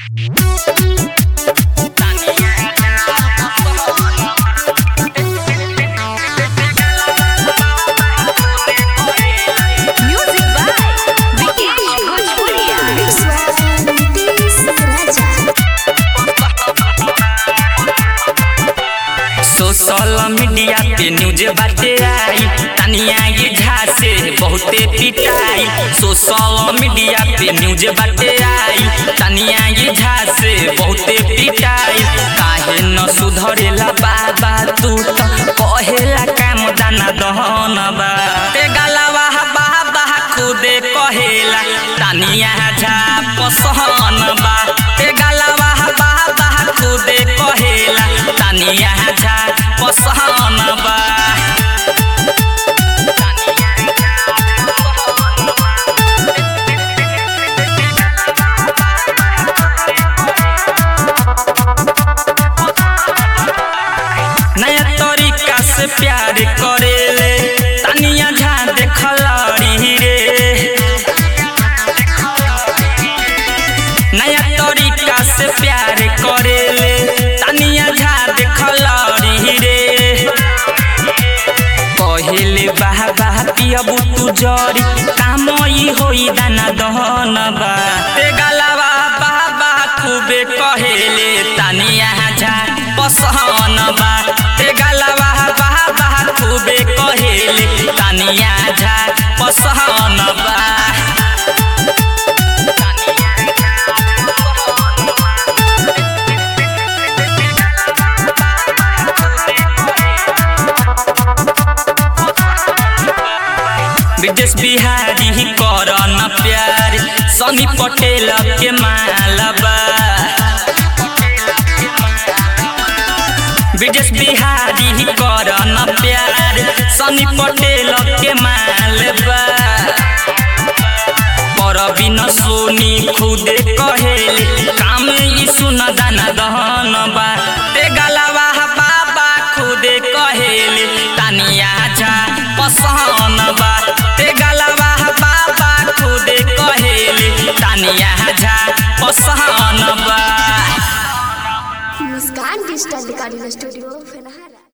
Music by Vikesh Bhojpuria. Social media पे news बाटे आई तनिया ये झासे बहुते पिटाई सोशल मीडिया पे न्यूज बाटे आई तनिया ये झासे बहुते पिटाई काहे न सुधरेला बाबा तू तो कहेला काम दाना दहन बा ते गलवा बाबा खुदे कहेला तनिया झा पसहन बा ते गलवा बाबा खुदे कहेला तनिया झा पसहन बा नया तरीका से प्यार करेले तनिया झा देखलड़ी रे नया तरीका से प्यार करेले तनिया झा देखलड़ी रे पहिले बाह बाह पियबू तू जरी काम ई होई दाना दहन बा ते गलवा बाह बाह खूबे कहेले तनिया झा पसहन बा ते गलवा बाह बाह खूबे कहेले तनिया झा पसहन बा विदेश बिहारी कर न प्यार सनी पटेल के मालबा विदेश बिहारी कर न प्यार सनी पटेल के मालबा पर बिन सोनी खुदे कहेले काम ई सुन दाना दहन बा ते गलवा बाबा खुदे कहेले तनिया झा पसहन बा ते गलवा बाबा खुदे कहेले तनिया झा पसहन बा मुस्कान डिजिटल रिकॉर्डिंग स्टूडियो फेनहारा